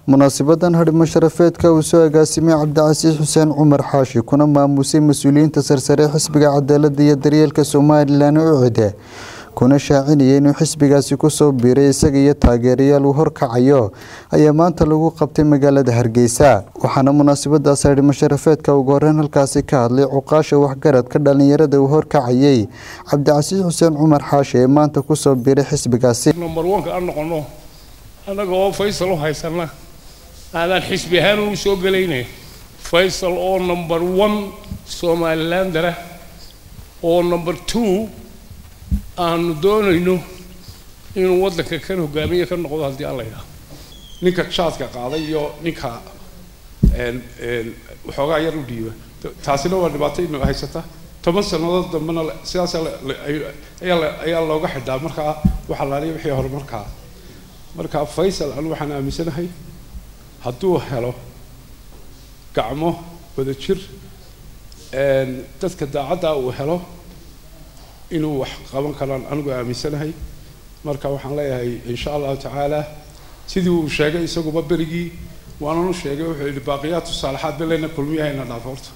munaasabadan hadhimo sharafeedka uu soo agaasimay cabdicasiis xuseen cumar xaashi kuna maamusay mas-uuliyiinta sarsare xisbiga cadaalada iyo daryeelka somalilan ucide kuna shaacinaya inuu xisbigaasi kusoo biiray isaga iyo taageerayaal uu horkacayo ayaa maanta lagu qabtay magaalada hargeysa waxaana munaasabadaas hadhimo sharafeedka ugu horeyn halkaasi ka hadlay cuqaasha waxgaradka dhalinyarada uu horkacayay cabdicasiis xuseen cumar xaashi ee maanta kusoo biiray xisbigaasi number one-ka aan noqono annaga oo faysal u haysana aanaan xisbi ahaan u soo gelayne faysal oo number one somalilandara oo number two aanu doonayno inuu waddanka kan hogaamiye ka noqdo haddii aan la yidhaah ninka jaadka qaaday iyo ninka waxoogaa yar u dhiiba taasina waa dhibaato inu haysata toban sannadood dambena sidaas ayaa looga xidhaa markaa waxa laaliya wixii horumarkaa marka faysal anu waxaan aaminsanahay hadduu helo gacmo wada jir dadka daacadda uu helo inuu wax qaban karaan anigu aaminsanahay marka waxaan leeyahay insha allahu tacaala sidii uu sheegay isaguba berigii waananu sheegay wuxuu yidhi baaqiyaatu saalaxaad belena kulmiyahayna dhaaf horta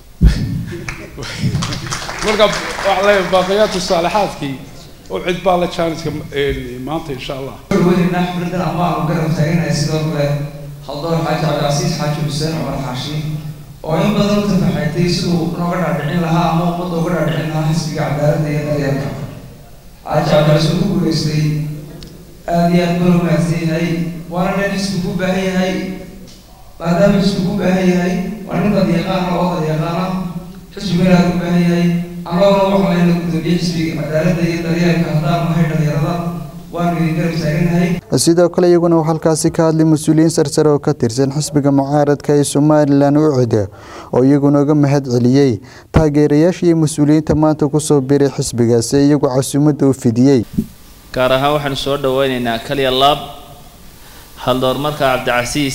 marka waxaan leeyahay baaqiyaatu saalaxaadkii oo cid baa la jaaniska maanta insha allah wadina xafladan ama aanu garab taaganahay sidoo kale haldoor xaaji cabdicasiis xaaji xuseen cumar xaashi oo in badan u tafaxaytay siduu nooga dhaadhicin lahaa ama ummadda uga dhaadhicin lahaa xisbiga cadaaladda iyo daryeelka xaaji cabdicasiis ku guulaystay aada iyo aad bala wanaagsan yahay waana nin xisbigu u baahan yahay maadaama xisbigu u baahan yahay waa nin dadyaqaana oo dadyaqaana xisbigu inaad u baahan yahay anagona waxaa layna gudoomiye xisbiga cadaaladda iyo daryeelka haddaan nahay dhalinyarada waanu idin garab taaganahay sidoo kale iyaguna uu halkaasi ka hadlay mas-uuliyiin sarsare oo ka tirsan xisbiga mucaaradka ee somalilan ucide oo iyaguna uga mahad celiyey taageerayaasha iyo mas-uuliyiinta maanta kusoo biray xisbigaasi iyagu casuumadda u fidiyey gaar ahaan waxaanu soo dhaweyneynaa kaliya laab haldoor marka cabdicasiis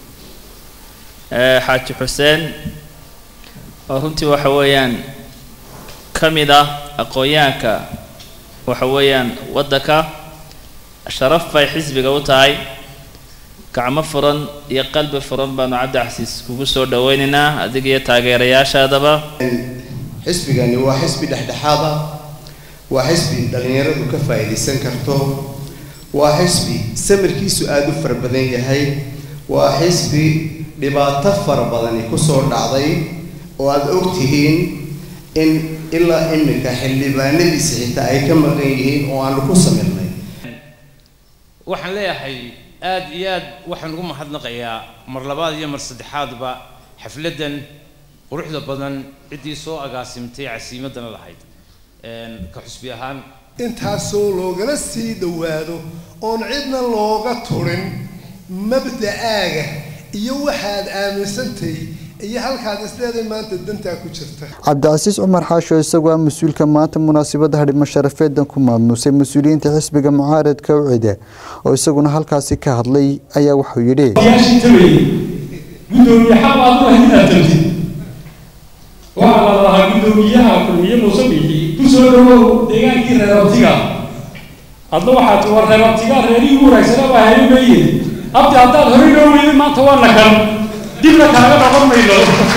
xaaji xuseen oo runtii waxa weeyaan ka mid ah aqoon-yahanka waxa weeyaan waddanka sharaf bay xisbiga u tahay gacmo furan iyo qalbi furan baanu cabdicasiis kugu soo dhaweynaynaa adiga iyo taageerayaashaadaba xisbigani waa xisbi dhexdhexaada waa xisbi dhallinyaradu ka faa'iidaysan karto waa xisbi samirkiisu aada u fara badan yahay waa xisbi dhibaato fara badani kusoo dhacday oo aada og tihiin in ilaa iminka xildhibaanadiisa xitaa ay ka maqan yihiin oo aanu ku samirnay waxaan leeyahay aada iyo aad waxaan ugu mahadnaqayaa mar labaad iyo mar saddexaadba xafladdan quruxda badan ciddii soo agaasimtay casiimadana lahayd ka xusbi ahaan intaasoo loogala sii dhowaado oon cidna looga turin mabda'aaga iyo waxaad aaminsantay iyo halkaad isleeday maanta dantaa ku jirta cabdicasiis cumar xaashi oo isagu ah mas-uulka maanta munaasabadda hadhimo sharafeedan ku maamusay mas-uuliyiinta xisbiga mucaaradka ucide oo isaguna halkaasi ka hadlay ayaa wuxuu yidhi gudoomiye xaq aad u ahayd inaad tagtid waxaa la lahaa gudoomiyaha kulmiye muuse bixi ku soo dhawow deegaankii reer abtiga hadna waxaad ti war reer abtiga reerihii ugu wanaagsanaa baa hayo meeye abdi haddaad hore noo weydin maanta waa nakan dibna kaaga noqon mayno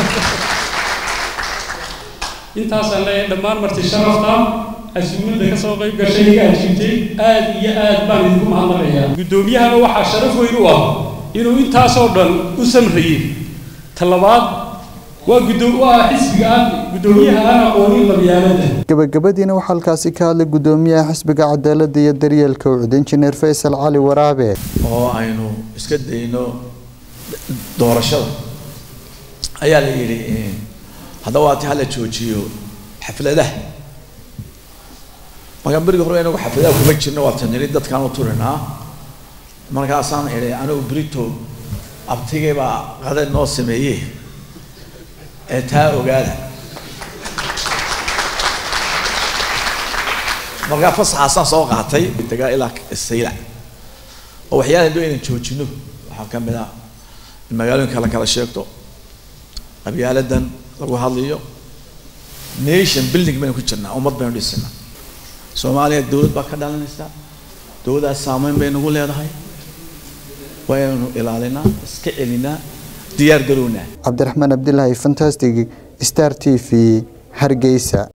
intaasaan leeyahay dhammaan marti sharafta casuumadda ka soo qayb gashay iga ajiibtay aada iyo aad baan idinku mahadnaqayaa guddoomiyahana waxaa sharaf weyn u ah inuu intaasoo dhan u samrayey talabaad waa guddo waa xisbiga aan guddoomiyaha aan aqoonin qabyaalada gabagabadiina waxaa halkaasi ka hadlay guddoomiyaha xisbiga cadaaladda iyo daryeelka ucide injineer faysal cali waraabe oo aynu iska dayno doorashada ayaa la yidhi haddaba waati hala joojiyo xafladaha markaan berigi hore inagu xafladaha kuma jirno waa taniri dadkaan u turinaa markaasaan idhi anigu brito abtigay baa qadad noo sameeye ee taa ogaada markaa fasaxaasaan soo qaatay tagaa ilaa sayla oo waxyaalahan doo inaan joojino waxaa ka mid ah in magaalooyinka la kala sheegto qabyaaladan lagu hadlayo nation building baynu ku jirnaa ummad baynu dhisinaa soomaaliya dowlad baa ka dhalanaysa dowladdaas saameyn bay nagu leedahay waa inaynu ilaalinaa iska celinaa diyaar garownaa cabdiraxmaan abdilaahi fantastic star t v hargeysa